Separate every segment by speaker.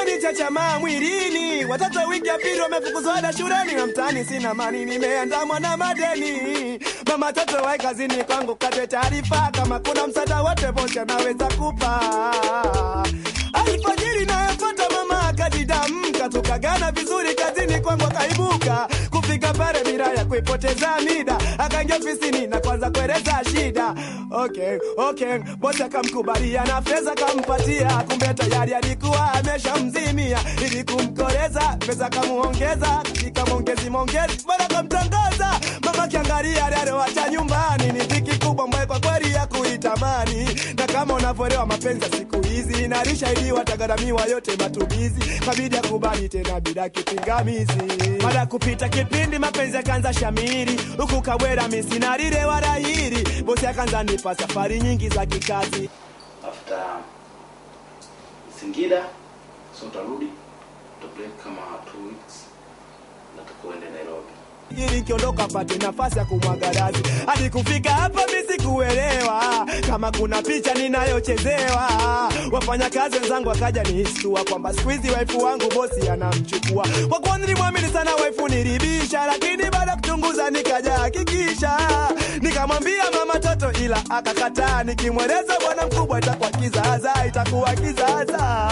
Speaker 1: imenichachamaa mwilini. Watoto wiki ya pili wamefukuzwa ada shuleni, na mtaani sina mani, nimeandamwa na madeni. Mama toto wai kazini kwangu, kate taarifa kama kuna msaada wote bosi anaweza kupa. Alfajiri nayofuata mama akajidamka, tukagana vizuri kazini kwangu akaibuka kufika pale bila ya kuipoteza mida, akaingia ofisini na kwanza kueleza shida. Okay, okay, bosi akamkubalia na pesa kampatia, kumbe tayari alikuwa ameshamzimia. Ili kumkoleza pesa kamuongeza, katika mongezi mongezi bora kamtangaza. Mama kiangalia aliyoacha nyumbani ni dhiki kubwa ambayo kwa kweli ya kuitamani, na kama unavyoelewa mapenzi ya siku hizi nalishaidiwa tagaramia yote matumizi, kabidi akubali tena bila kipingamizi. Baada ya kupita kipindi mapenzi yakaanza shamiri, huku Kawera misinarire wala hili, bosi akaanza nipa safari nyingi za kikazi.
Speaker 2: after Singida, so utarudi uta break kama two weeks na tukuende Nairobi.
Speaker 1: ili kiondoka pate nafasi ya kumwaga razi. Hadi kufika hapa mi sikuelewa kama kuna picha ninayochezewa. Wafanyakazi wenzangu wakaja nihistua kwamba siku hizi waifu wangu bosi anamchukua. Kwa kuwa nilimwamini sana waifu nilibisha, lakini baada ya kuchunguza nikaja hakikisha, nikamwambia mama toto, ila akakataa. Nikimweleza bwana mkubwa itakuwa kizaza, itakuwa kizaza.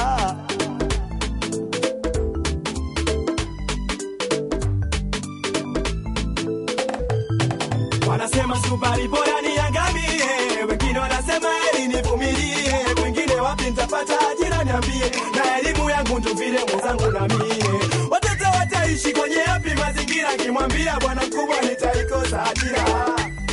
Speaker 1: Wanasema subari bora niangamie, wengine wanasema eli nivumilie, wengine wapi nitapata ajira niambie, na elimu yangu ndo vile mwenzangu na mie. Watoto wataishi kwenye yapi mazingira, kimwambia bwana mkubwa nitaikosa ajira.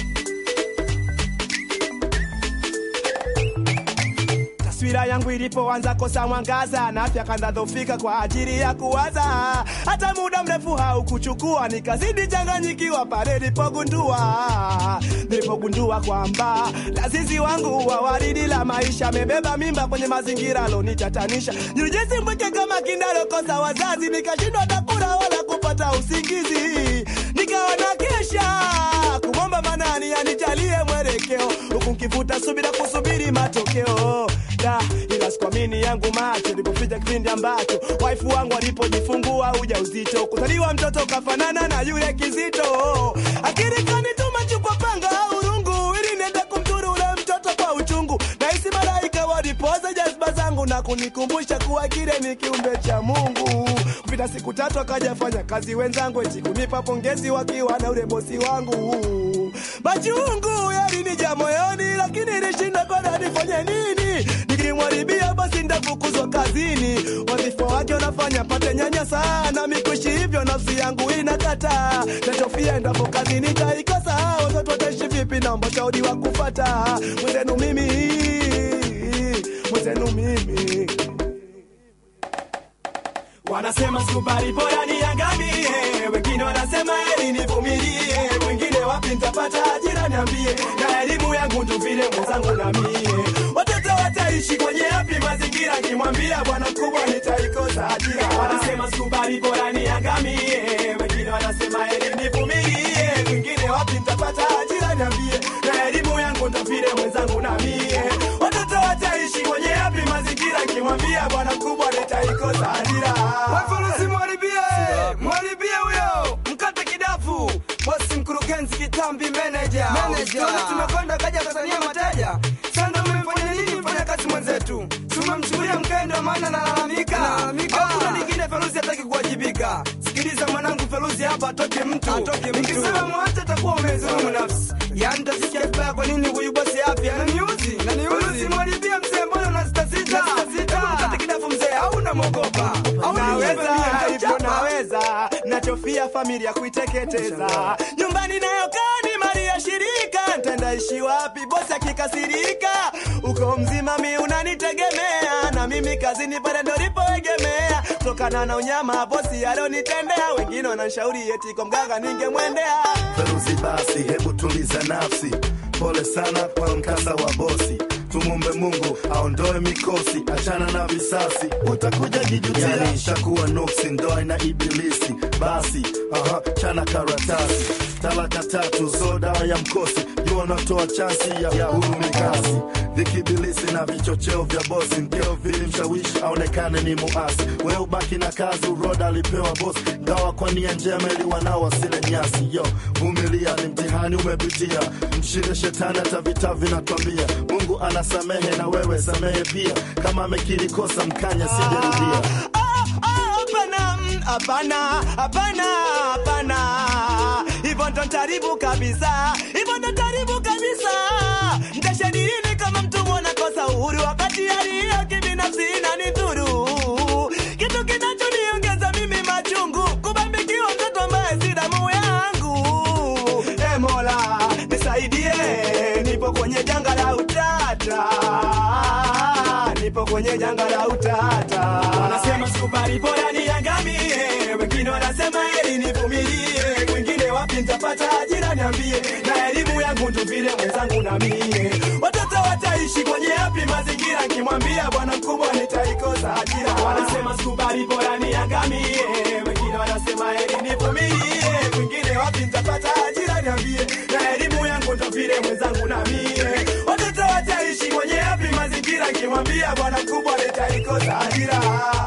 Speaker 1: taswira yangu ilipoanza kosa mwangaza na afya kanza dhofika kwa ajili ya kuwaza, hata muda mrefu haukuchukua, nikazidi changanyikiwa pale nilipogundua nilipogundua kwamba lazizi wangu wa waridi la maisha amebeba mimba kwenye mazingira alonitatanisha. Nilijisi mpweke kama kindalokosa wazazi, nikashindwa hata kula wala kupata usingizi, nikawa na kesha kumwomba manani anijalie mwelekeo, huku nkivuta subira kusubiri matokeo da ila sikuamini yangu macho ilipofika kipindi ambacho waifu wangu alipojifungua uja uzito kuzaliwa mtoto kafanana na yule kizito akili kanituma chukwa panga urungu ili niende kumturu ule mtoto kwa uchungu nahisi malaika walipoza jazba zangu na kunikumbusha kuwa kile ni kiumbe cha mungu kupita siku tatu akajafanya kazi wenzangu eti kunipa pongezi wakiwa na ule bosi wangu machungu yalinija moyoni lakini ilishinda kwana nifanye nini nikimwaribia basi ndafukuzwa kazini wadhifa wake unafanya pate nyanya sana mikushi hivyo nafsi yangu inakata nachofia endapo kazini taikosa watoto wataishi vipi naomba shauri wa kufata mwenzenu mimi mwenzenu mimi Wanasema subari bora niangamie, wengine wanasema eli nivumilie, wengine wapi nitapata ajira niambie, na elimu yangu ndo vile mwenzangu na mie. Watoto wataishi kwenye yapi mazingira, kimwambia bwana mkubwa nitaikosa ajira. Wanasema subari bora niangamie, wengine wanasema eli nivumilie, wengine wapi nitapata ajira niambie, na elimu yangu ndo vile mwenzangu na mie. Watoto wataishi kwenye yapi mazingira, kimwambia bwana mkubwa nitaikosa ajira.
Speaker 3: Wafurusi mwaribie, mwaribie huyo, mkate kidafu, bosi mkurugenzi kitambi meneja. Tuone tumekwenda kaja Tanzania mateja. Sasa mmefanya nini mfanya kazi mwenzetu? Tumemchukulia mkendo maana nalalamika. Hakuna lingine Feruzi hataki kuwajibika. Sikiliza mwanangu Feruzi hapa atoke mtu. Nikisema mwache atakuwa umezulumu nafsi. Yaani tasikia vibaya kwa nini huyu bosi afya ananiuzi? Feruzi mwaribie mzee mbona unasitasita? Hebu mkate kidafu mzee au unamwogopa? Au ni
Speaker 1: naweza
Speaker 3: wewe
Speaker 1: hivyo naweza nachofia familia kuiteketeza nyumbani nayokaa ni mali ya shirika ntendaishi wapi bosi akikasirika uko mzima mi unanitegemea na mimi kazini pale ndo lipoegemea kutokana na unyama bosi alonitendea wengine wananshauri eti kwa mganga ningemwendea
Speaker 4: Feruzi basi, hebu tuliza nafsi. Pole sana kwa mkasa wa bosi. Tumumbe Mungu aondoe mikosi, achana na visasi, utakuja jijutia. Yani ishakuwa nuksi, ndoa na ibilisi. Basi Aha, chana karatasi talaka tatu so dawa ya mkosi jua unatoa chansi ya, ya huru mikasi vikibilisi na vichocheo vya bosi mkeo vilimshawishi aonekane ni muasi we ubaki na kazi uroda alipewa bosi ngawa kwa nia njema ili wanao wasile nyasi yo vumilia ni mtihani umepitia mshinde shetani hata vita vinatwambia mungu anasamehe na wewe samehe pia kama amekiri kosa mkanya sijerudia
Speaker 1: Ah, ah, hapana, mm, hapana, hapana, hapana. Hivyo ndo ntaribu kabisa, hivyo ndo ntaribu kabisa. Ntashadilini kama mtu mwana kosa uhuru, wakati hali ya kibinafsi inanidhuru. Kitu kinachoniongeza mimi machungu, kubambikiwa mtoto ambaye si damu yangu. E Mola nisaidie, nipo kwenye janga la utata nipo kwenye janga la utata. Wanasema sikubali, bora niangamie, wengine wanasema heri nivumilie, wengine wapi nitapata ajira niambie, na elimu yangu ndo vile mwenzangu na mie. Watoto wataishi kwenye yapi mazingira, nkimwambia bwana mkubwa nitaikosa ajira. Wanasema sikubali, bora niangamie, wengine wanasema heri nivumilie, wengine wapi nitapata ajira niambie, na elimu yangu ndo vile mwenzangu na mie. Watoto wataishi kwenye yapi mazingira, nkimwambia bwana mkubwa nitaikosa ajira.